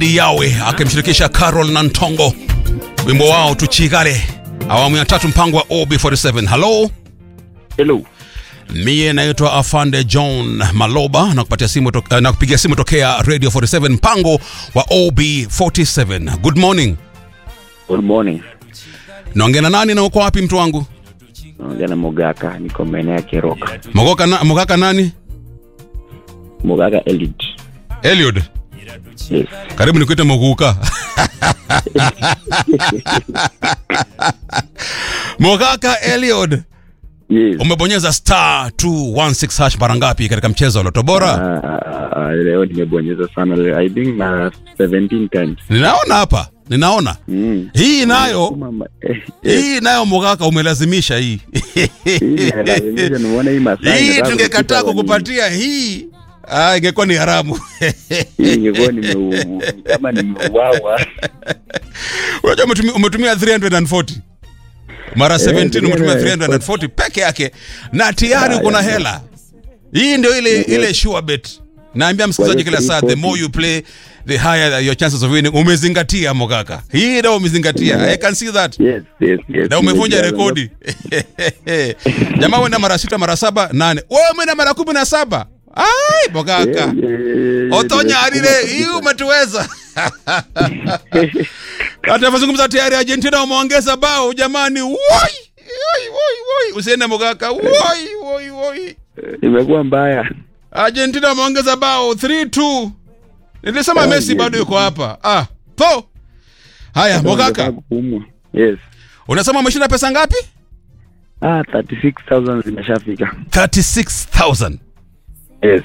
Edi Yawe akimshirikisha Carol Nantongo, wimbo wao tuchigale, awamu ya tatu, mpango wa OB47. Halo, Hello. mie naitwa Afande John Maloba na kupatia simu to, na kupigia simu tokea Radio 47 mpango wa OB47. Good morning. Good morning. Naongea na nani na uko wapi mtu wangu? Naongea na Mogaka, niko maeneo ya Keroka. Mogoka na, Mogaka nani? Mogaka Elite. Eliud. Yes. Karibu nikuite Moguka. Mogaka Eliud. Yes. Umebonyeza star 216 hash mara ngapi katika mchezo wa Loto Bora? Ah, ah, leo nimebonyeza sana leo. I think na 17 times. Ninaona hapa, ninaona Mm. hii nayo Mama, eh, eh, hii nayo Mogaka umelazimisha hii hii nimelazimisha nimeona hii masaa. hii nataka tungekataa kupita kukupatia hii ah, ingekuwa ni haramu. Hii ingekuwa nimeu kama nimeuawa. Unajua umetumia, umetumia 340 mara 17 umetumia 340 peke yake na tayari uko na hela. Hii ndio ile ile sure bet. Naambia msikilizaji kila saa, the more you play the higher your chances of winning. Umezingatia Mogaka, hii ndio umezingatia. I can see that. Yes, yes, yes. Na umevunja Nimejaza. rekodi jamaa, uenda mara sita, mara saba, nane, wewe umeenda mara kumi na saba. Ai Mogaka, Eh, eh, eh, Otonya nimesukuma alile, hii kabisa. umetuweza. Hata vazungumza tayari Argentina wameongeza bao jamani. Woi! Woi woi woi. Usiende Mogaka. Woi woi woi. Imekuwa mbaya. Argentina wameongeza bao 3-2. Nilisema Ah, Messi yes. bado yuko hapa. Ah, po. Haya Nataka Mogaka. kupumua. Yes. Unasema umeshinda pesa ngapi? Ah, 36,000 zimeshafika. 36,000. Yes.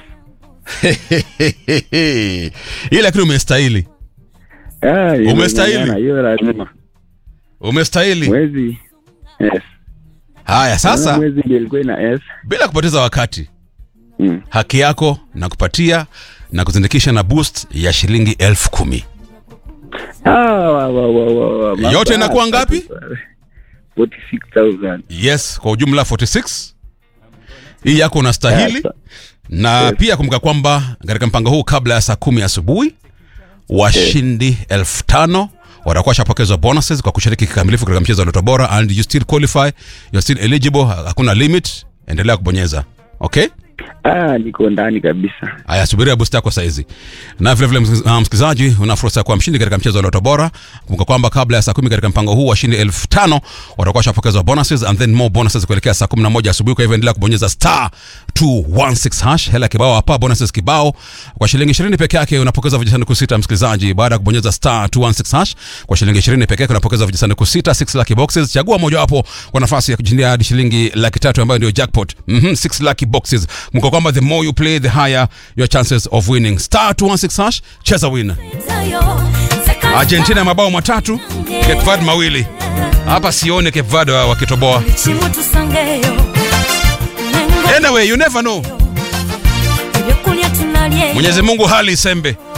Ile lakini umestahili. Ah, hiyo Umestahili. ng'ang'ana, Hiyo lazima. Umestahili. Mwezi. Yes. Haya sasa mwezi ndio ilikuwa ina S. bila kupoteza wakati Mm. haki yako na kupatia na kuzindikisha na boost ya shilingi elfu kumi Ah, wa, wa, wa, wa, wa. Yote inakuwa ngapi? 46,000. yes kwa ujumla 46 hii yako unastahili Yes. na Yes. pia kumbuka kwamba katika mpango huu kabla ya saa kumi asubuhi washindi elfu tano watakuwa washapokezwa bonuses kwa kushiriki kikamilifu katika mchezo wa Loto Bora and you still qualify you're still eligible hakuna limit endelea kubonyeza okay Ah, niko ndani kabisa. Haya, subiria boost yako saizi. Na vile vile msikiliz- ah, msikilizaji, una fursa ya kuwa mshindi katika mchezo wa Loto Bora. Kumbuka kwamba kabla ya saa kumi katika mpango huu washindi elfu tano watakuwa washapokezwa bonuses and then more bonuses kuelekea saa kumi na moja asubuhi. Kwa hivyo endelea kubonyeza star 216 hash, hela kibao hapa, bonuses kibao kwa shilingi 20 peke yake unapokeza vijisanduku sita. Msikilizaji, baada ya kubonyeza star 216 hash kwa shilingi 20 peke yake unapokeza vijisanduku sita, 6 lucky boxes. Chagua mojawapo kwa nafasi ya kushindia hadi shilingi laki tatu ambayo ndio jackpot. Mhm, 6 lucky boxes. Kumbuka kwamba the more you play the higher your chances of winning. Star 216 hash, cheza win. Argentina mabao matatu, Cape Verde mawili. Hapa sione Cape Verde wa- wakitoboa. Anyway, you never know. Mwenyezi Mungu hali isembe.